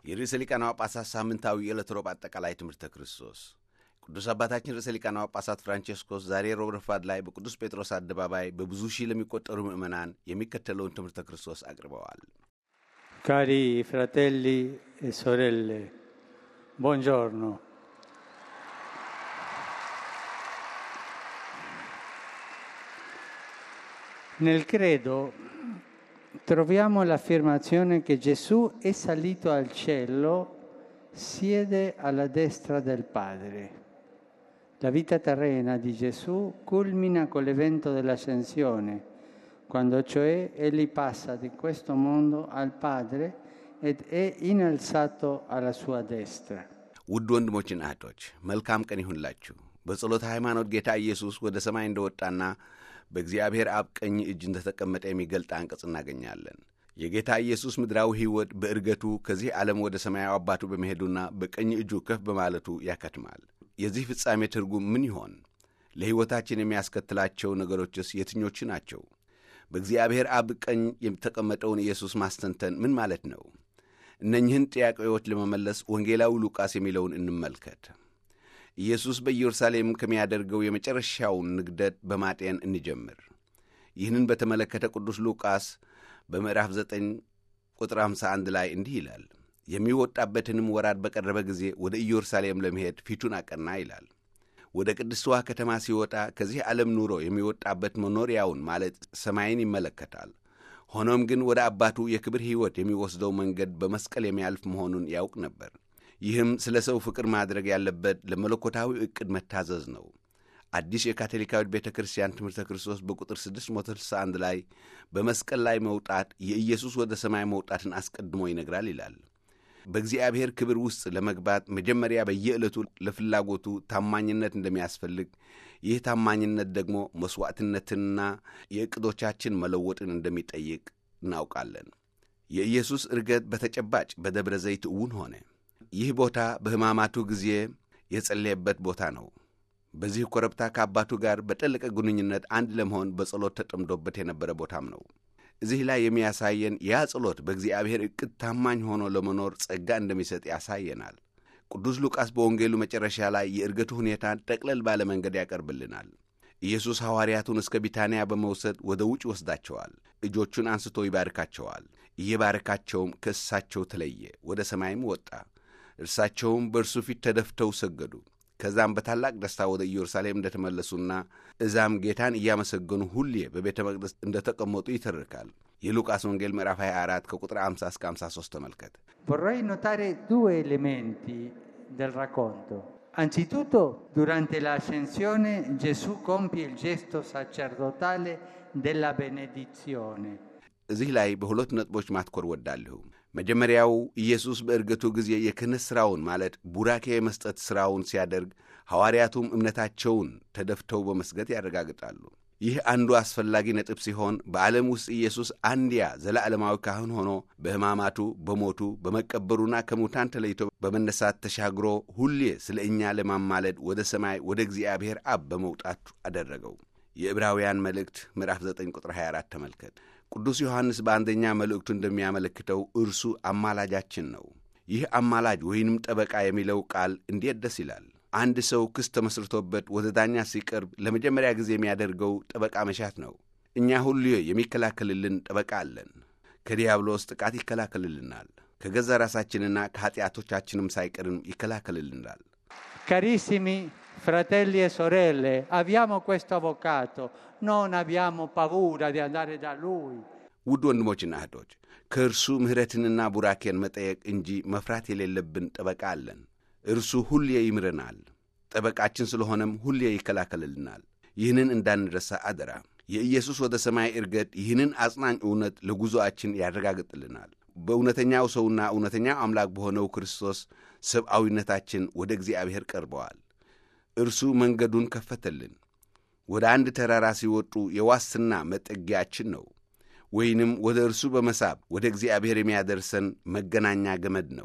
የርዕሰ ሊቃነ ጳጳሳት ሳምንታዊ የዕለት ሮብ አጠቃላይ ትምህርተ ክርስቶስ ቅዱስ አባታችን ርዕሰ ሊቃነ ጳጳሳት ፍራንቼስኮስ ዛሬ ሮብ ረፋድ ላይ በቅዱስ ጴጥሮስ አደባባይ በብዙ ሺህ ለሚቆጠሩ ምዕመናን የሚከተለውን ትምህርተ ክርስቶስ አቅርበዋል። Cari fratelli e sorelle, buongiorno. Nel credo troviamo l'affermazione che Gesù è salito al cielo, siede alla destra del Padre. La vita terrena di Gesù culmina con l'evento dell'ascensione, quando cioè egli passa di questo mondo al Padre ed è innalzato alla sua destra. ውድ ወንድሞችና እህቶች መልካም ቀን ይሁንላችሁ። በጸሎተ ሃይማኖት ጌታ ኢየሱስ ወደ ሰማይ እንደወጣና በእግዚአብሔር አብ ቀኝ እጅ እንደተቀመጠ የሚገልጥ አንቀጽ እናገኛለን። የጌታ ኢየሱስ ምድራዊ ሕይወት በእርገቱ ከዚህ ዓለም ወደ ሰማያዊ አባቱ በመሄዱና በቀኝ እጁ ከፍ በማለቱ ያከትማል። የዚህ ፍጻሜ ትርጉም ምን ይሆን? ለሕይወታችን የሚያስከትላቸው ነገሮችስ የትኞቹ ናቸው? በእግዚአብሔር አብ ቀኝ የተቀመጠውን ኢየሱስ ማስተንተን ምን ማለት ነው? እነኝህን ጥያቄዎች ለመመለስ ወንጌላዊ ሉቃስ የሚለውን እንመልከት። ኢየሱስ በኢየሩሳሌም ከሚያደርገው የመጨረሻውን ንግደት በማጤን እንጀምር። ይህንን በተመለከተ ቅዱስ ሉቃስ በምዕራፍ 9 ቁጥር 51 ላይ እንዲህ ይላል፣ የሚወጣበትንም ወራት በቀረበ ጊዜ ወደ ኢየሩሳሌም ለመሄድ ፊቱን አቀና ይላል። ወደ ቅድስትዋ ከተማ ሲወጣ ከዚህ ዓለም ኑሮ የሚወጣበት መኖሪያውን ማለት ሰማይን ይመለከታል። ሆኖም ግን ወደ አባቱ የክብር ሕይወት የሚወስደው መንገድ በመስቀል የሚያልፍ መሆኑን ያውቅ ነበር። ይህም ስለ ሰው ፍቅር ማድረግ ያለበት ለመለኮታዊ ዕቅድ መታዘዝ ነው። አዲስ የካቶሊካዊት ቤተ ክርስቲያን ትምህርተ ክርስቶስ በቁጥር 661 ላይ በመስቀል ላይ መውጣት የኢየሱስ ወደ ሰማይ መውጣትን አስቀድሞ ይነግራል ይላል። በእግዚአብሔር ክብር ውስጥ ለመግባት መጀመሪያ በየዕለቱ ለፍላጎቱ ታማኝነት እንደሚያስፈልግ፣ ይህ ታማኝነት ደግሞ መሥዋዕትነትንና የዕቅዶቻችን መለወጥን እንደሚጠይቅ እናውቃለን። የኢየሱስ ዕርገት በተጨባጭ በደብረ ዘይት እውን ሆነ። ይህ ቦታ በሕማማቱ ጊዜ የጸለየበት ቦታ ነው። በዚህ ኮረብታ ከአባቱ ጋር በጠለቀ ግንኙነት አንድ ለመሆን በጸሎት ተጠምዶበት የነበረ ቦታም ነው። እዚህ ላይ የሚያሳየን ያ ጸሎት በእግዚአብሔር ዕቅድ ታማኝ ሆኖ ለመኖር ጸጋ እንደሚሰጥ ያሳየናል። ቅዱስ ሉቃስ በወንጌሉ መጨረሻ ላይ የዕርገቱ ሁኔታን ጠቅለል ባለ መንገድ ያቀርብልናል። ኢየሱስ ሐዋርያቱን እስከ ቢታንያ በመውሰድ ወደ ውጭ ወስዳቸዋል። እጆቹን አንስቶ ይባርካቸዋል። እየባረካቸውም ከእሳቸው ተለየ፣ ወደ ሰማይም ወጣ። እርሳቸውም በእርሱ ፊት ተደፍተው ሰገዱ። ከዛም በታላቅ ደስታ ወደ ኢየሩሳሌም እንደተመለሱና እዛም ጌታን እያመሰገኑ ሁሌ በቤተ መቅደስ እንደተቀመጡ ይተርካል። የሉቃስ ወንጌል ምዕራፍ 24 ከቁጥር 50 እስከ 53 ተመልከት። Vorrei notare due elementi del racconto. Anzitutto, durante l'ascensione Gesù compie il gesto sacerdotale della benedizione. እዚህ ላይ በሁለት ነጥቦች ማትኮር ወዳለሁ። መጀመሪያው ኢየሱስ በዕርገቱ ጊዜ የክህነት ሥራውን ማለት ቡራኬ የመስጠት ሥራውን ሲያደርግ ሐዋርያቱም እምነታቸውን ተደፍተው በመስገድ ያረጋግጣሉ። ይህ አንዱ አስፈላጊ ነጥብ ሲሆን በዓለም ውስጥ ኢየሱስ አንድያ ዘለዓለማዊ ካህን ሆኖ በሕማማቱ፣ በሞቱ፣ በመቀበሩና ከሙታን ተለይቶ በመነሳት ተሻግሮ ሁሌ ስለ እኛ ለማማለድ ወደ ሰማይ ወደ እግዚአብሔር አብ በመውጣቱ አደረገው። የዕብራውያን መልእክት ምዕራፍ 9 ቁጥር 24 ተመልከት። ቅዱስ ዮሐንስ በአንደኛ መልእክቱ እንደሚያመለክተው እርሱ አማላጃችን ነው። ይህ አማላጅ ወይንም ጠበቃ የሚለው ቃል እንዴት ደስ ይላል! አንድ ሰው ክስ ተመስርቶበት ወደ ዳኛ ሲቀርብ ለመጀመሪያ ጊዜ የሚያደርገው ጠበቃ መሻት ነው። እኛ ሁሉ የሚከላከልልን ጠበቃ አለን። ከዲያብሎስ ጥቃት ይከላከልልናል። ከገዛ ራሳችንና ከኀጢአቶቻችንም ሳይቀርም ይከላከልልናል። Carissimi fratelli e sorelle, abbiamo questo avvocato, non abbiamo paura di andare da lui. ውድ ወንድሞችና እህቶች ከእርሱ ምሕረትንና ቡራኬን መጠየቅ እንጂ መፍራት የሌለብን ጠበቃ አለን። እርሱ ሁሌ ይምረናል። ጠበቃችን ስለሆነም ሁሌ ይከላከልልናል። ይህንን እንዳንረሳ አደራ። የኢየሱስ ወደ ሰማይ ዕርገት ይህንን አጽናኝ እውነት ለጉዞአችን ያረጋግጥልናል። በእውነተኛው ሰውና እውነተኛው አምላክ በሆነው ክርስቶስ ሰብአዊነታችን ወደ እግዚአብሔር ቀርበዋል። እርሱ መንገዱን ከፈተልን። ወደ አንድ ተራራ ሲወጡ የዋስትና መጠጊያችን ነው፣ ወይንም ወደ እርሱ በመሳብ ወደ እግዚአብሔር የሚያደርሰን መገናኛ ገመድ ነው።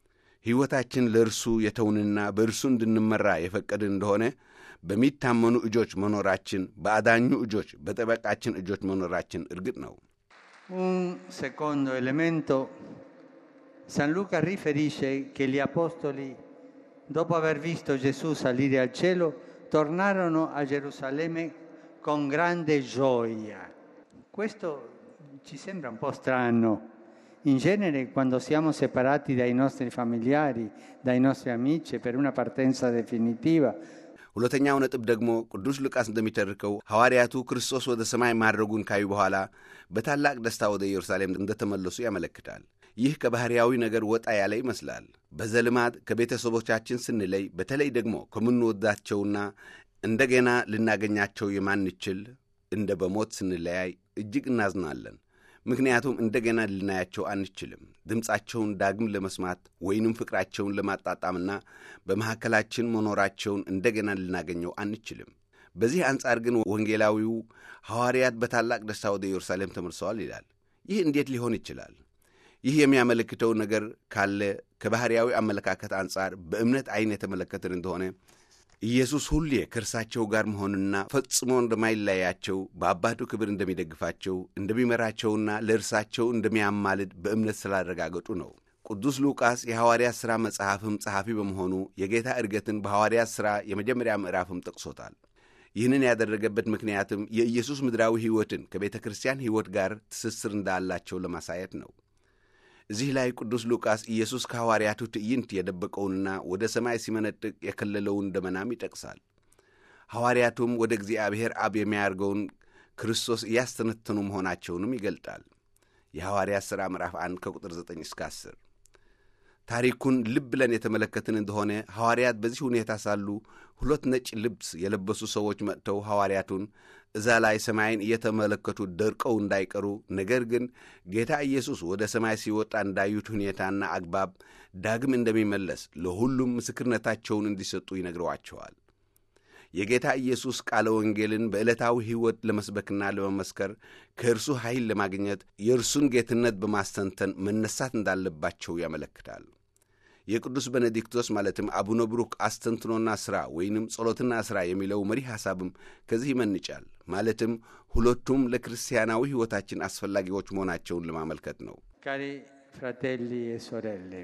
ሕይወታችን ለእርሱ የተውንና በእርሱ እንድንመራ የፈቀድን እንደሆነ በሚታመኑ እጆች መኖራችን፣ በአዳኙ እጆች፣ በጠበቃችን እጆች መኖራችን እርግጥ ነው። Un secondo elemento San Luca riferisce che gli apostoli, dopo aver visto Gesù salire al cielo, tornarono a Gerusalemme con grande gioia. Questo ci sembra un po' strano. In genere quando siamo separati dai nostri familiari, dai nostri amici per una partenza definitiva, ሁለተኛው ነጥብ ደግሞ ቅዱስ ሉቃስ እንደሚተርከው ሐዋርያቱ ክርስቶስ ወደ ሰማይ ማድረጉን ካዩ በኋላ በታላቅ ደስታ ወደ ኢየሩሳሌም እንደተመለሱ ያመለክታል። ይህ ከባሕርያዊ ነገር ወጣ ያለ ይመስላል። በዘልማድ ከቤተሰቦቻችን ስንለይ፣ በተለይ ደግሞ ከምንወዳቸውና እንደገና ልናገኛቸው የማንችል እንደ በሞት ስንለያይ እጅግ እናዝናለን። ምክንያቱም እንደገና ልናያቸው አንችልም። ድምፃቸውን ዳግም ለመስማት ወይንም ፍቅራቸውን ለማጣጣምና በመካከላችን መኖራቸውን እንደገና ልናገኘው አንችልም። በዚህ አንጻር ግን ወንጌላዊው ሐዋርያት በታላቅ ደስታ ወደ ኢየሩሳሌም ተመልሰዋል ይላል። ይህ እንዴት ሊሆን ይችላል? ይህ የሚያመለክተው ነገር ካለ ከባሕርያዊ አመለካከት አንጻር በእምነት ዐይን የተመለከትን እንደሆነ ኢየሱስ ሁሌ ከእርሳቸው ጋር መሆንና ፈጽሞ እንደማይለያቸው በአባቱ ክብር እንደሚደግፋቸው እንደሚመራቸውና ለእርሳቸው እንደሚያማልድ በእምነት ስላረጋገጡ ነው። ቅዱስ ሉቃስ የሐዋርያት ሥራ መጽሐፍም ጸሐፊ በመሆኑ የጌታ ዕርገትን በሐዋርያት ሥራ የመጀመሪያ ምዕራፍም ጠቅሶታል። ይህንን ያደረገበት ምክንያትም የኢየሱስ ምድራዊ ሕይወትን ከቤተ ክርስቲያን ሕይወት ጋር ትስስር እንዳላቸው ለማሳየት ነው። እዚህ ላይ ቅዱስ ሉቃስ ኢየሱስ ከሐዋርያቱ ትዕይንት የደበቀውንና ወደ ሰማይ ሲመነጥቅ የከለለውን ደመናም ይጠቅሳል። ሐዋርያቱም ወደ እግዚአብሔር አብ የሚያደርገውን ክርስቶስ እያስተነተኑ መሆናቸውንም ይገልጣል። የሐዋርያት ሥራ ምዕራፍ 1 ከቁጥር 9 እስከ 10። ታሪኩን ልብ ብለን የተመለከትን እንደሆነ ሐዋርያት በዚህ ሁኔታ ሳሉ ሁለት ነጭ ልብስ የለበሱ ሰዎች መጥተው ሐዋርያቱን እዛ ላይ ሰማይን እየተመለከቱ ደርቀው እንዳይቀሩ ነገር ግን ጌታ ኢየሱስ ወደ ሰማይ ሲወጣ እንዳዩት ሁኔታና አግባብ ዳግም እንደሚመለስ ለሁሉም ምስክርነታቸውን እንዲሰጡ ይነግረዋቸዋል። የጌታ ኢየሱስ ቃለ ወንጌልን በዕለታዊ ሕይወት ለመስበክና ለመመስከር ከእርሱ ኃይል ለማግኘት የእርሱን ጌትነት በማስተንተን መነሳት እንዳለባቸው ያመለክታል። የቅዱስ ቤኔዲክቶስ ማለትም አቡነ ብሩክ አስተንትኖና ሥራ ወይንም ጸሎትና ሥራ የሚለው መሪ ሐሳብም ከዚህ ይመንጫል። ማለትም ሁለቱም ለክርስቲያናዊ ሕይወታችን አስፈላጊዎች መሆናቸውን ለማመልከት ነው። Cari fratelli e sorelle,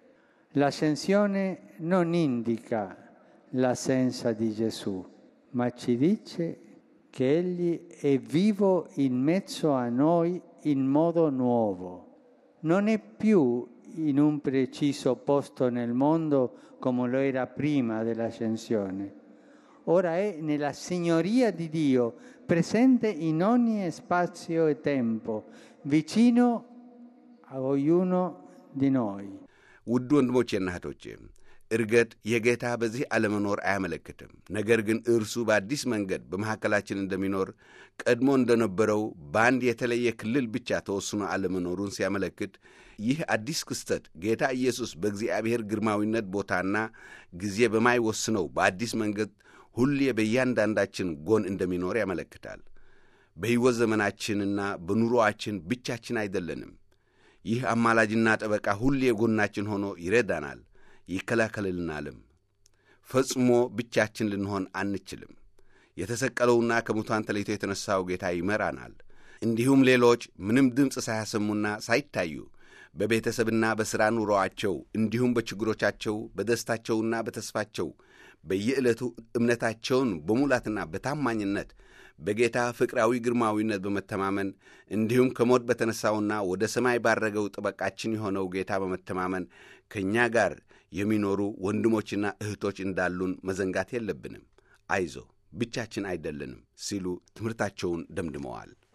l'ascensione non indica l'assenza di Gesù, ma ci dice che Egli è vivo in mezzo a noi in modo nuovo. Non è più in un preciso posto nel mondo come lo era prima dell'ascensione. Ora è nella signoria di Dio, presente in ogni spazio e tempo, vicino a ognuno di noi. ውድ ወንድሞቼና እህቶቼ እርገት የጌታ በዚህ አለመኖር አያመለክትም። ነገር ግን እርሱ በአዲስ መንገድ በመካከላችን እንደሚኖር ቀድሞ እንደነበረው በአንድ የተለየ ክልል ብቻ ተወስኖ አለመኖሩን ሲያመለክት ይህ አዲስ ክስተት ጌታ ኢየሱስ በእግዚአብሔር ግርማዊነት ቦታና ጊዜ በማይወስነው በአዲስ መንገድ ሁሌ በእያንዳንዳችን ጎን እንደሚኖር ያመለክታል። በሕይወት ዘመናችንና በኑሮአችን ብቻችን አይደለንም። ይህ አማላጅና ጠበቃ ሁሌ ጎናችን ሆኖ ይረዳናል ይከላከልልናልም። ፈጽሞ ብቻችን ልንሆን አንችልም። የተሰቀለውና ከሙታን ተለይቶ የተነሣው ጌታ ይመራናል። እንዲሁም ሌሎች ምንም ድምፅ ሳያሰሙና ሳይታዩ በቤተሰብና በሥራ ኑሮአቸው እንዲሁም በችግሮቻቸው በደስታቸውና በተስፋቸው በየዕለቱ እምነታቸውን በሙላትና በታማኝነት በጌታ ፍቅራዊ ግርማዊነት በመተማመን እንዲሁም ከሞት በተነሣውና ወደ ሰማይ ባረገው ጠበቃችን የሆነው ጌታ በመተማመን ከእኛ ጋር የሚኖሩ ወንድሞችና እህቶች እንዳሉን መዘንጋት የለብንም። አይዞ ብቻችን አይደለንም ሲሉ ትምህርታቸውን ደምድመዋል።